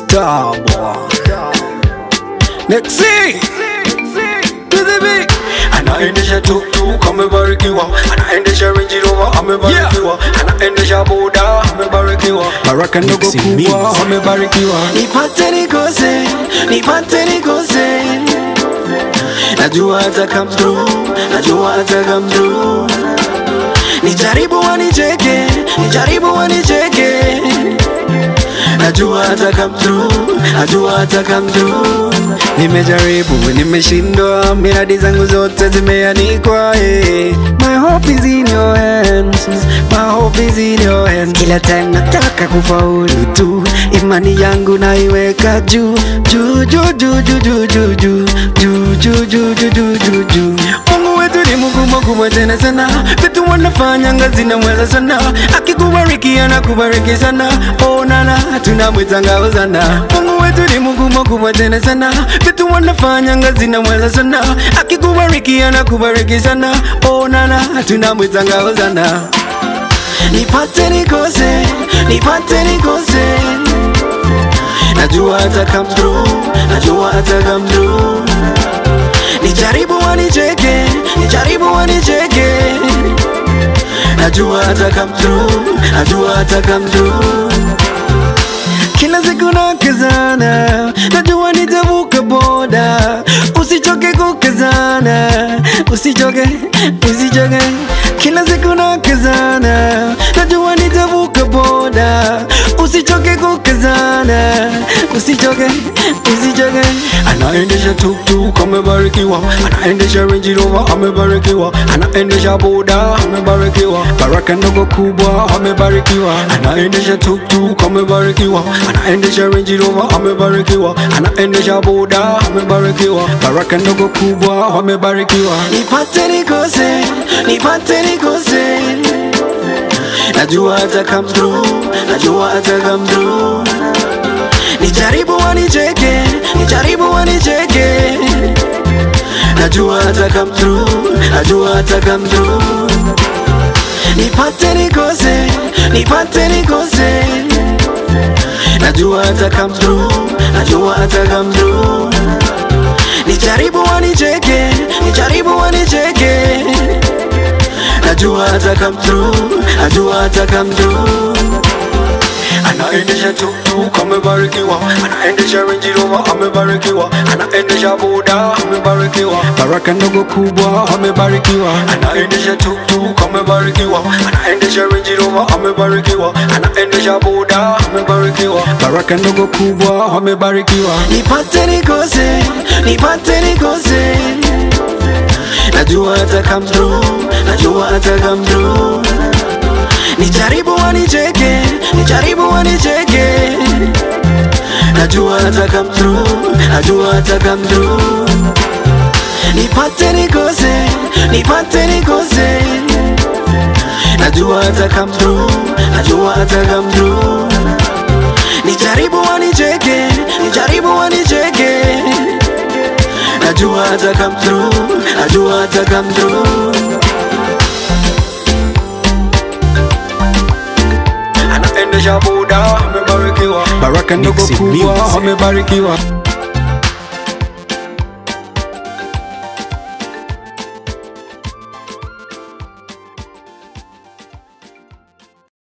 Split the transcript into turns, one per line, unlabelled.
Tabwa Nexi Kizibi
anaendesha tuktuk amebarikiwa anaendesha Range Rover amebarikiwa anaendesha boda amebarikiwa baraka ndogo
Mixing
kubwa
Mix.
amebarikiwa
nipate nikose nipate nikose najua hata come through najua hata come through nijaribu wanicheke nijaribu wanicheke najua hata come through najua hata come through nimejaribu nimeshindwa miradi zangu zote zimeanikwa eh. my hope is in your hands my hope is in your hands kila time nataka kufaulu tu imani yangu naiweka juu juu juu juu juu juu juu juu juu juu juu juu juu juu juu Mungu wetu ni Mungu mkubwa tena sana, vitu wanafanya ngazi na mweza sana, akikubariki anakubariki sana, oh nana tunamwitanga hosana. Mungu wetu ni Mungu mkubwa tena sana, vitu wanafanya ngazi na mweza sana, akikubariki anakubariki sana, oh nana tunamwitanga hosana. Nipate nikose, nipate nikose, najua hata come through, najua hata come through nijaribu wanicheke nijaribu wanicheke najua hata come through najua hata come through kila siku nakezana najua nitavuka boda usichoke kukezana usichoke usichoke kila siku nakezana najua nitavuka boda usichoke kukezana usichoke usichoke
anaendesha tuktuk amebarikiwa anaendesha Range Rover amebarikiwa anaendesha boda amebarikiwa baraka ndogo kubwa amebarikiwa anaendesha tuktuk amebarikiwa anaendesha Range Rover amebarikiwa anaendesha boda amebarikiwa baraka ndogo kubwa amebarikiwa
nipate nikose nipate nikose najua hata come through najua hata come through nijaribu wanicheke nijaribu wanicheke najua hata come through najua hata come through nipate nikose nipate nikose najua hata come through najua hata come through nijaribu wanicheke nijaribu wanicheke najua hata come through najua hata come through
anaendesha tuktuk amebarikiwa anaendesha Range Rover amebarikiwa anaendesha boda amebarikiwa baraka ndogo kubwa amebarikiwa anaendesha tuktuk amebarikiwa anaendesha Range Rover amebarikiwa anaendesha boda amebarikiwa baraka ndogo kubwa amebarikiwa
nipate nikose nipate nikose najua hata come through najua hata come through nijaribu wanicheke nijaribu wanicheke najua hata come through najua hata come through nipate nikose nipate nikose najua hata come through najua hata come through nijaribu wanicheke nijaribu wanicheke najua hata come through najua hata come through
anaendesha boda amebarikiwa baraka ndogo
Mixing
kubwa
Mix.
amebarikiwa